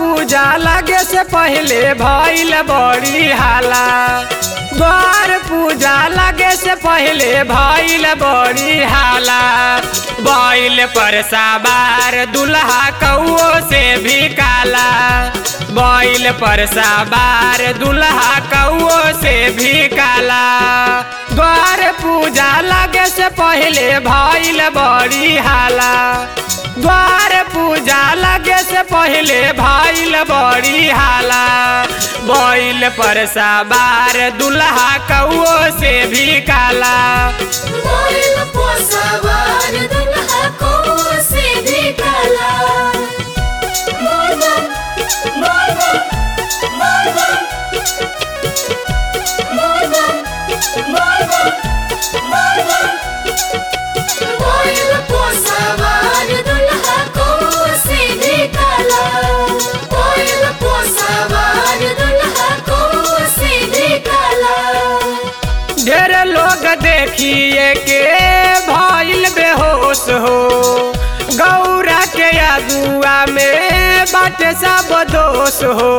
पूजा लगे से पहले भइल बड़ी हाला द्वार पूजा लगे से पहले भइल बड़ी हाला बैल पर सवार दुल्हा कौओ से भी काला बैल पर सवार दुल्हा कौओ से भी काला द्वार पूजा लगे से पहले भइल बड़ी हाला द्वार पूजा लगे से पहले भइल बड़ी हाला बैल पर सवार दुल्हा कौओ से भी काला बैल पर सवार दुल्हा कौओ से भी काला बोल बम बोल बम बोल बम बोल बम बोल बम बोल बम बैल पर सवार दुल्हा कौओ से भी काला बैल पर सवार दुल्हा कौओ से भी काला ढेर लोग देखिए के भइल बेहोश हो गौरा के अगुआ में बाटे सब दोष हो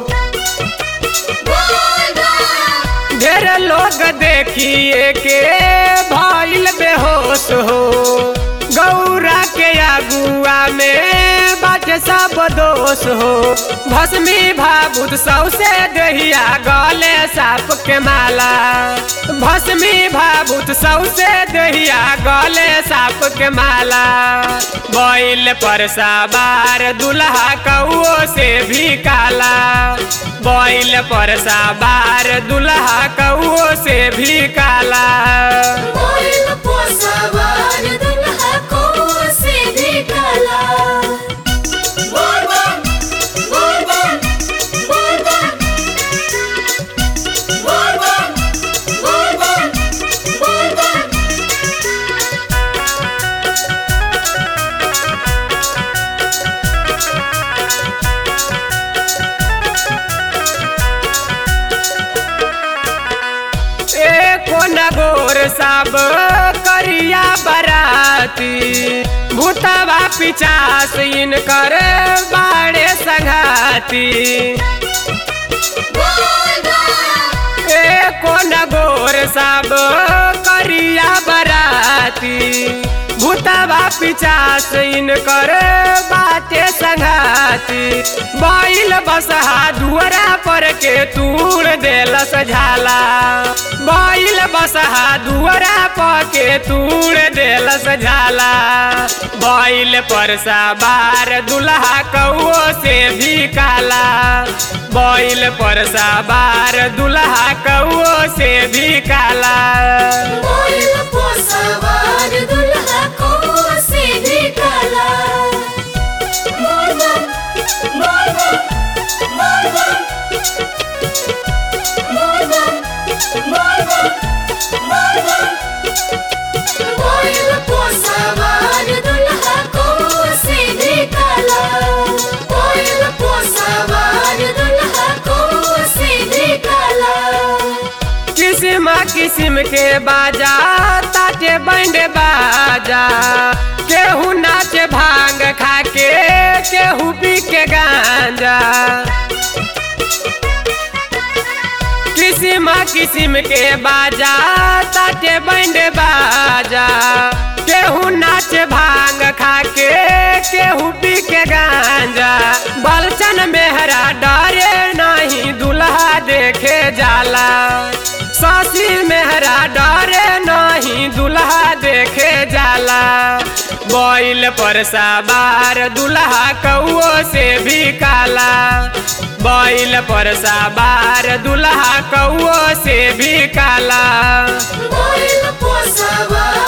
ढेर लोग देखिए के भइल बेहोश हो गौरा के अगुआ में बाटे सब दोष हो भस्मी भाबुत सौसे दहिया गले साप के माला भस्मी भाबुत सौसे दहिया गले साप के माला बैल पर सवार दुल्हा कौओ से भी काला बैल पर सवार दुल्हा कौओ से भी काला बैल पर सवार दुल्हा कौओ से भी काला बोल बम बोल बम बोल बम बोल बम बोल बम बोल बम एको नगोर सब करिया बराती भूतवा पिचास इनकर बाड़े संघाती बोल बम एको नगोर सब करिया बराती भूतवा पिचास इनकर बाटे संघाती बैल बसहा दुअरा पर के तूड़ देलस झाला बैल बसहा दुअरा पर के तूड़ देलस झाला बैल पर सवार दुल्हा कौओ से भी काला बैल पर सवार दुल्हा कौओ से भी काला बैल पर सवार दुल्हा कौओ से भी काला बोल बम बोल बम बोल बम बोल बम बोल बम बोल बम बैल पर सवार दुल्हा कौओ से भी काला बैल पर सवार दुल्हा कौओ से भी काला किस्म किस्म के बाजा ताटे बैंड बाजा केहू नाचे भांग खाके केहू पी के गांजा किस्म किस्म के बाजा ताटे बैंड बाजा केहू नाचे भांग खाके केहू पी के गांजा बलचन मेहरा डरे नहीं दुल्हा देखे जाला सासी मेहरा डरे नहीं दुल्हा देखे जाला बैल पर सवार दुल्हा कौओ से भी काला बैल पर सवार दुल्हा कौओ से भी काला बैल पर सवार